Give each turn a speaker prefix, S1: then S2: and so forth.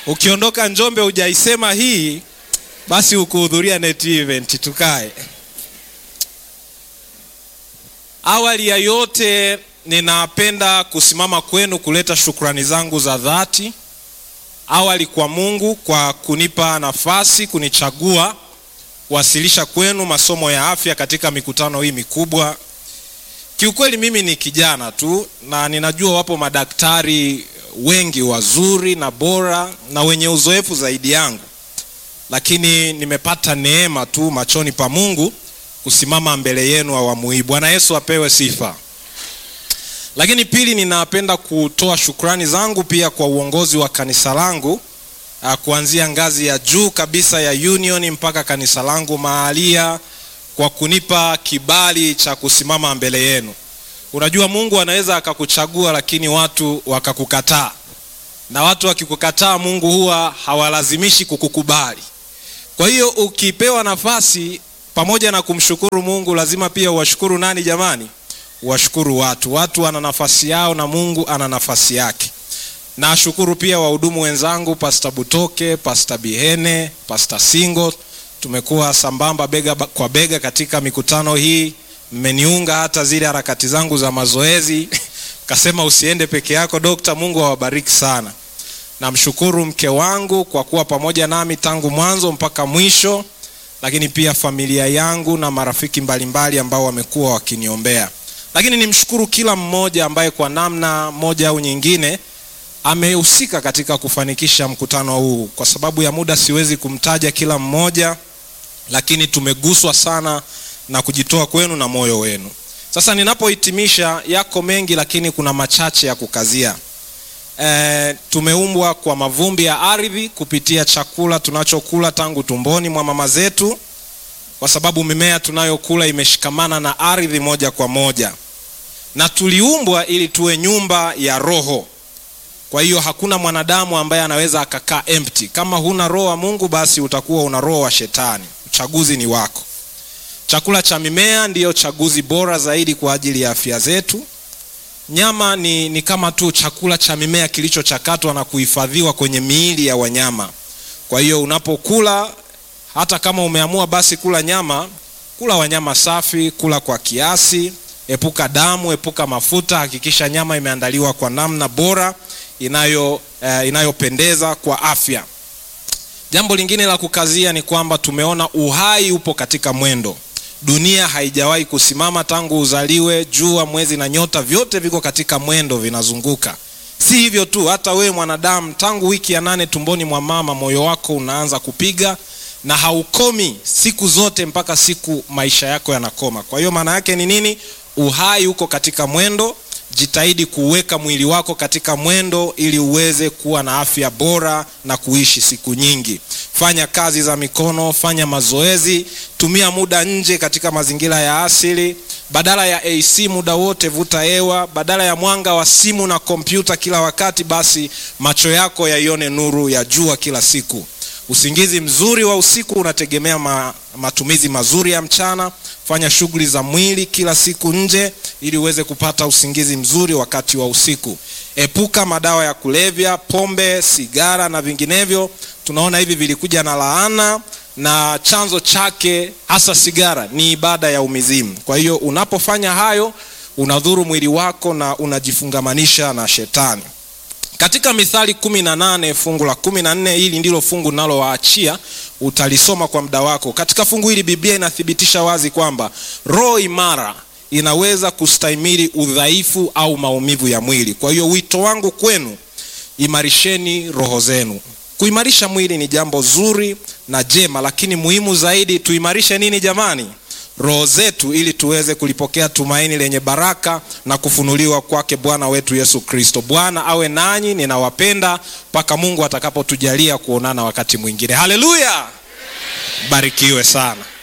S1: ukiondoka Njombe hujaisema hii, basi ukuhudhuria net event. Tukae. Awali ya yote, ninapenda kusimama kwenu kuleta shukrani zangu za dhati, awali kwa Mungu kwa kunipa nafasi, kunichagua kuwasilisha kwenu masomo ya afya katika mikutano hii mikubwa. Kiukweli mimi ni kijana tu na ninajua wapo madaktari wengi wazuri na bora na wenye uzoefu zaidi yangu, lakini nimepata neema tu machoni pa Mungu kusimama mbele yenu awamu hii. Bwana Yesu apewe sifa. Lakini pili, ninapenda kutoa shukrani zangu pia kwa uongozi wa kanisa langu kuanzia ngazi ya juu kabisa ya Union mpaka kanisa langu mahalia kwa kunipa kibali cha kusimama mbele yenu. Unajua, Mungu anaweza akakuchagua lakini watu wakakukataa, na watu wakikukataa, Mungu huwa hawalazimishi kukukubali. Kwa hiyo ukipewa nafasi, pamoja na kumshukuru Mungu, lazima pia uwashukuru nani jamani? Uwashukuru watu. Watu wana nafasi yao na Mungu ana nafasi yake. Nashukuru pia wahudumu wenzangu Pastor Butoke, Pastor Bihene, Pastor Singo, tumekuwa sambamba bega kwa bega katika mikutano hii, mmeniunga hata zile harakati zangu za mazoezi kasema usiende peke yako dokta. Mungu awabariki sana. Namshukuru mke wangu kwa kuwa pamoja nami tangu mwanzo mpaka mwisho, lakini pia familia yangu na marafiki mbalimbali ambao wamekuwa wakiniombea, lakini nimshukuru kila mmoja ambaye kwa namna moja au nyingine amehusika katika kufanikisha mkutano huu. Kwa sababu ya muda siwezi kumtaja kila mmoja, lakini tumeguswa sana na kujitoa kwenu na moyo wenu. Sasa ninapohitimisha, yako mengi, lakini kuna machache ya kukazia. E, tumeumbwa kwa mavumbi ya ardhi kupitia chakula tunachokula tangu tumboni mwa mama zetu, kwa sababu mimea tunayokula imeshikamana na ardhi moja kwa moja, na tuliumbwa ili tuwe nyumba ya roho kwa hiyo hakuna mwanadamu ambaye anaweza akakaa empty. Kama huna roho wa Mungu, basi utakuwa una roho wa Shetani. Uchaguzi ni wako. Chakula cha mimea ndiyo chaguzi bora zaidi kwa ajili ya afya zetu. Nyama ni, ni kama tu chakula cha mimea kilichochakatwa na kuhifadhiwa kwenye miili ya wanyama. Kwa hiyo unapokula, hata kama umeamua basi kula nyama, kula wanyama safi, kula kwa kiasi, epuka damu, epuka mafuta. Hakikisha nyama imeandaliwa kwa namna bora inayo eh, inayopendeza kwa afya. Jambo lingine la kukazia ni kwamba tumeona uhai upo katika mwendo. Dunia haijawahi kusimama tangu uzaliwe. Jua, mwezi na nyota vyote viko katika mwendo, vinazunguka. Si hivyo tu, hata wewe mwanadamu, tangu wiki ya nane tumboni mwa mama, moyo wako unaanza kupiga na haukomi siku zote mpaka siku maisha yako yanakoma. Kwa hiyo maana yake ni nini? Uhai uko katika mwendo. Jitahidi kuweka mwili wako katika mwendo ili uweze kuwa na afya bora na kuishi siku nyingi. Fanya kazi za mikono, fanya mazoezi, tumia muda nje katika mazingira ya asili. Badala ya AC muda wote, vuta hewa. Badala ya mwanga wa simu na kompyuta kila wakati, basi macho yako yaione nuru ya jua kila siku. Usingizi mzuri wa usiku unategemea ma, matumizi mazuri ya mchana. Fanya shughuli za mwili kila siku nje ili uweze kupata usingizi mzuri wakati wa usiku. Epuka madawa ya kulevya, pombe, sigara na vinginevyo. Tunaona hivi vilikuja na laana, na chanzo chake hasa sigara ni ibada ya umizimu. Kwa hiyo unapofanya hayo, unadhuru mwili wako na unajifungamanisha na shetani. Katika Mithali kumi na nane fungu la kumi na nne hili ndilo fungu nalowaachia, utalisoma kwa muda wako. Katika fungu hili Biblia inathibitisha wazi kwamba roho imara inaweza kustahimili udhaifu au maumivu ya mwili. Kwa hiyo wito wangu kwenu, imarisheni roho zenu. Kuimarisha mwili ni jambo zuri na jema, lakini muhimu zaidi tuimarishe nini jamani? roho zetu ili tuweze kulipokea tumaini lenye baraka na kufunuliwa kwake Bwana wetu Yesu Kristo. Bwana awe nanyi, ninawapenda mpaka Mungu atakapotujalia kuonana wakati mwingine. Haleluya, barikiwe sana.